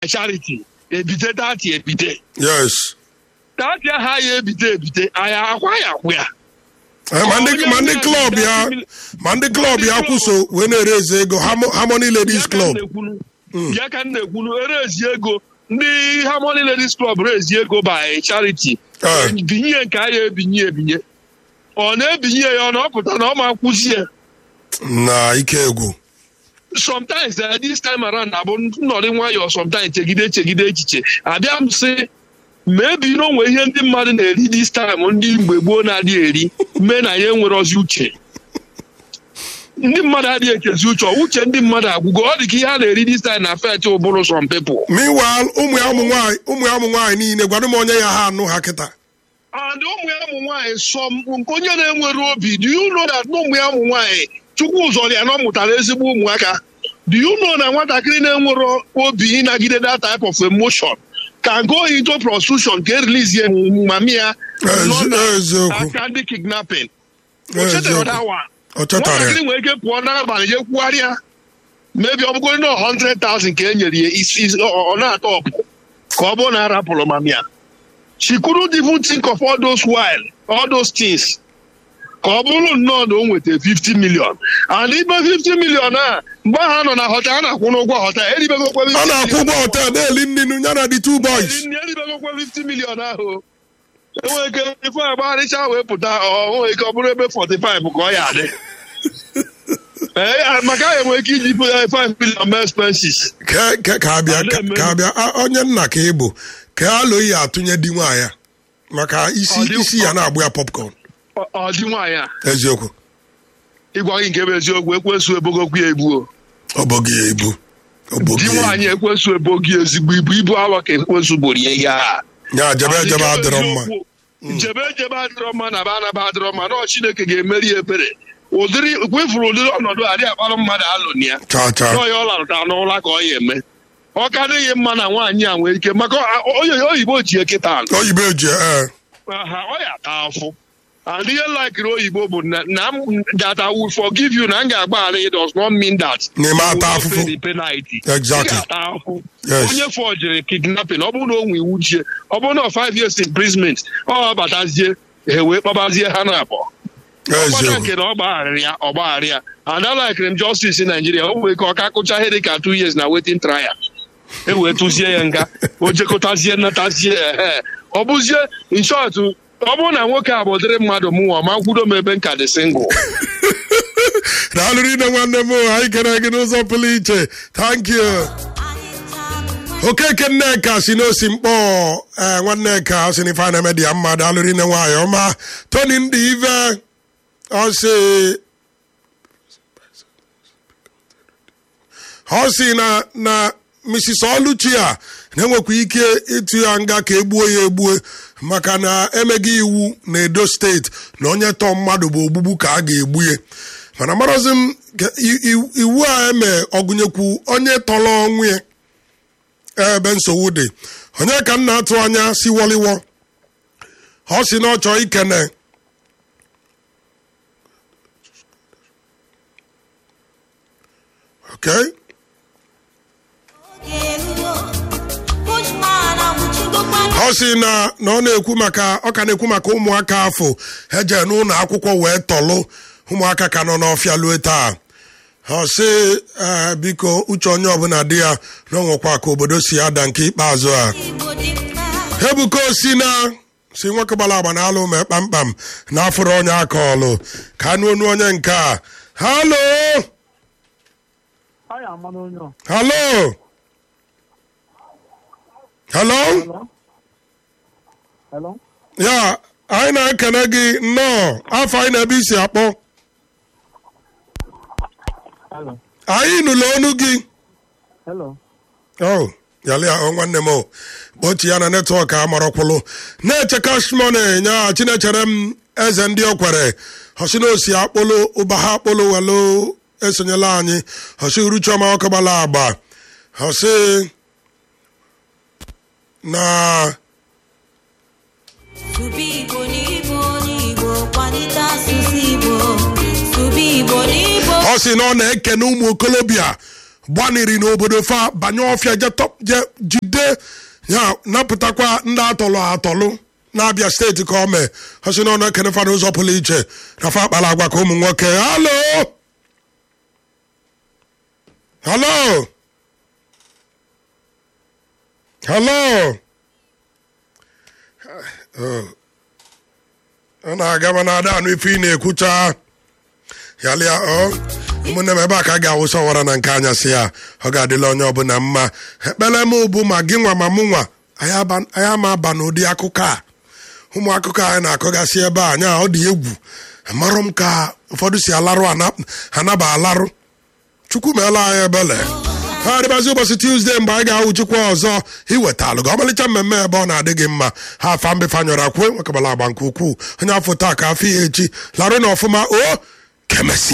charity ebite dati ebite yes dati aha ya ebite ebite anyị akwa ya akwụ ya Eh, ma ndị ma ndị klọb ya ma ndị klọb ya kwụso wee na-ereze ego Harmo- harmony ladies club ya ka m na-ekwunu erezi ego ndị Harmony Ladies Club rezi ego by charity Eh. binye nke a ya ebinye ebinye ọ na-ebinye ya ọ na ọ pụta na ọ ma kwụzi ya na ike egwu sometimes uh, this time around abụ nnọrị nwayọọ sometimes chegide chegide echiche abịa m sị mebi na onwe ihe ndị mmadụ na-eri this time ndị mgbe gboo na-adịghị eri mee na ya enwerozi uche ndị mmadụ adịghị ekezi uche ọ uche ndị mmadụ agwụgo ọ dị ka ihe a na-eri this time na fet ụbụrụ some people meanwhile ụmụ ya ụmụ nwaanyị ụmụ ya ụmụ nwaanyị niile gwara m onye ya ha anụ ha kịta and ụmụ ya ụmụ nwaanyị sọ m- nke onye na-enwere obi do you know that na ụmụ ya ụmụ nwaanyị chukwu zọrọ ya na ọ mụtara ezigbo ụmụaka do you know na nwatakịrị na-enwere obi ịnagide that type of emotion can go into prostitution ka erilizie mami ya nọ na eziokwu aka ndị kidnapping O Eziokwu. chetara that one. ọ chọtara nwatakịrị ya nwere ike pụọ n'abalị je kwugharịa mebi ọ bụgoro na 100,000 ka e nyere ya isi ọ ọ na-atọ ọpụ ka ọ bụrụ na arapụrụ mami ya she couldn't even think of all those while all those things ka ọ bụrụ nnọọ na o nweta 50 million and ibe 50 million a mgbe ha nọ na hotel a na-akwụ n'ụgwọ hotel eribegokwe 50 ọ na-akwụ ụgwọ million. họtel na-eli nri ya na the two boys Ndị eribegokwe 50 million ahụ enwere ike ife agbagharịcha wee pụta ọ nwere ike ọ bụrụ ebe 45 ka ọ ya adị Ee, maka ya enwere ike iji 5 million mee expenses ka ka- ka abịa Ala ka- eme. ka abịa a- onye nna ka ị bụ ka alo ya atụnye di nwaanyị a. maka isi Ọ dị- isi ya na-agbụ ya popcorn Ọ- ọ dị nwaanyị a eziokwu ịgwa gị nke bụ eziokwu ekwesu ebogokwu ya egbuo ọ bụghị ya ibu ọ bụghị di ya nwaanyị ekwesu ebogi ezigbo ibu ibu awa ka ekwesu gboro ya ihe a ibu. ya jebe ejebe adịrọ mma njebe ejebe adịrọ mma na ba anaba adịrọ mma na ọ Chineke ga-emeri ya ebere ụdịrị kwefuru ụdịrị ọnọdụ adị akpalụ mmadụ alụni ya cha cha n'ọya ọ larụta n'ụla ka ọ ya eme ọ ka dịghị mma na nwaanyị a nwee ike maka ọ- onye oyibo ji ekịta alụ oyibo eji ee ha ọ ya ata afụ and ihe laikiri oyibo bụ na na m- that I will forgive you na m ga-agbaghara you does not mean that Na ị ma you will ata not afụfụ. pay the penalty. Exactly. Ị ga-ata afụ Yes. onye fọjiri kidnapping ọ bụrụ na o nwe iwu jie ọ bụrụ na ọ five years imprisonment ọ batazie ha wee kpọbazie ha na abụọ ọkpọta eziokwu nke na ọ gbagharịrị ya ọ gbagharị ya and I like m justice Nigeria o nwere ike ọ ka kụcha ihe dị ka two years na waiting trial e wee tụzie ya nga o jekọtazie natazie ehe ọ bụzie in short ọ bụrụ na nwoke a bụ ụdịrị mmadụ mụnwa ma kwudo m ebe nka dị single daalụ rinne nwanne m anyị kere gị n'ụzọ pụrụ iche thank you okeke nneka si n'osi mkpọ ee nwanneka ọ sị na ife a na-eme dị ya mma daalụ rinne nwaanyị ọma tony ndị ive ọ sị ọ sị na na mrs oluchi a na-enwekwa ike ịtụ ya nga ka egbuo ya egbue maka na emeghị iwu na edo steeti na onye tọọ mmadụ bụ ogbugbu ka a ga-egbu ya mana marazi m ka i- i- iwu a eme ọgụnyekwu onye tọrọ ọnwụ ya ebe nsogbu dị onye ka m na-atụ anya si wọliwọ ọ si na ọ chọọ ikene okay ọ sị na na ọ na-ekwu maka ọ ka na-ekwu maka ụmụaka afọ eje n'ụlọ akwụkwọ wee tọlụ ụmụaka ka nọ n'ọfịa lue taa ọ sị ee, biko uche onye ọbụla dị ya na ọ nwekwa ka obodo si ada nke ikpeazụ a ebuka osi na si nwoke gbara agba na alụ mee kpamkpam na afụrụ onye aka ọlụ ka anụ onu onye nke a halo Anyị ama n'onye ọ. halo halo Hello? Hello? ya anyị na-ekene gị nnọọ afọ anyị na-ebe isi akpọ Hello? anyị nụrụ ọnụ gị Hello? o yalịa ọ nwanne m o kpọchi ya na netwọk a marọkwụlụ na-eche kashmone nya chinechere m eze ndị okwere hosi na osi akpụlụ ụba ha akpụlụ welu esonyela anyị hosi uruchiọma ọkọgbala agba hosi na Sụba Igbo n'Igbo n'Igbo kwalite asụsụ Igbo. Sụba Igbo n'Igbo. ọ sị na ọ na-ekene ụmụ okolobịa gbaniri n'obodo fa banye ọfịa je tọp- je jide ya napụtakwa ndị atọlụ atọlụ na-abịa steeti ka o mee ọsị na ọ na-ekene fa n'ụzọ pụrụ iche na fa akpara agwa ka ụmụ nwoke halo halo halo Oh. ọ na-aga mana ada anụ ife ị na-ekwucha yalịa ọ ụmụnne m ebe a ka a ga-awụsa ọwara na nke anyasị ya ọ ga-adịla onye ọbụla mma ekpere m bụ ma gị nwa ma mụ nwa anyị aba- anyị ama aba n'ụdị akụkọ a ụmụ akụkọ anyị na-akọgasị ebe a nya ọ dị egwu amarụ m ka ụfọdụ si alarụ ana- anaba alarụ chukwu meela anyị ebele ha adịbazi ụbọchị tuzdee mgbe anyị ga-ahụ chukwu ọzọ iwetalụ gị ọmalịcha mmemme ebe ọ na-adị gị mma ha afa mbefe anyọrọ akwụ nwekabala agba nke ukwuu onye afọ taa ka afọ ya echi larụ na ọfụma o kemesi